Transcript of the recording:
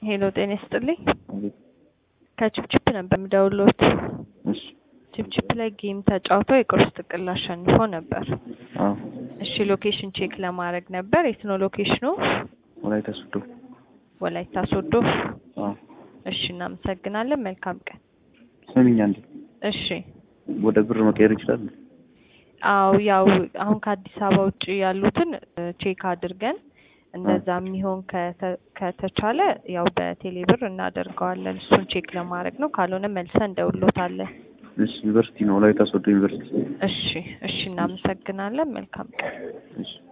ሄሎ ጤና ይስጥልኝ። አቤት። ከችፕችፕ ነበር የምደውልዎት። እሺ። ችፕችፕ ላይ ጌም ተጫውተው የቁርስ ጥቅል አሸንፎ ነበር። አዎ። እሺ ሎኬሽን ቼክ ለማድረግ ነበር። የት ነው ሎኬሽኑ? ወላይታ ሶዶ። ወላይታ ሶዶ። አዎ። እሺ እናመሰግናለን። መልካም ቀን። ስሚኝ አንዴ፣ እሺ ወደ ብር መቀየር ይችላል? አዎ ያው አሁን ከአዲስ አበባ ውጭ ያሉትን እ ቼክ አድርገን እንደዛ የሚሆን ከተ- ከተቻለ ያው በቴሌ ብር እናደርገዋለን። እሱን ቼክ ለማድረግ ነው። ካልሆነ መልሰን እንደውሎታለን። እሺ። ዩኒቨርሲቲ ነው፣ ወላይታ ሶዶ ዩኒቨርሲቲ። እሺ እሺ እናመሰግናለን። መልካም ቀን። እሺ።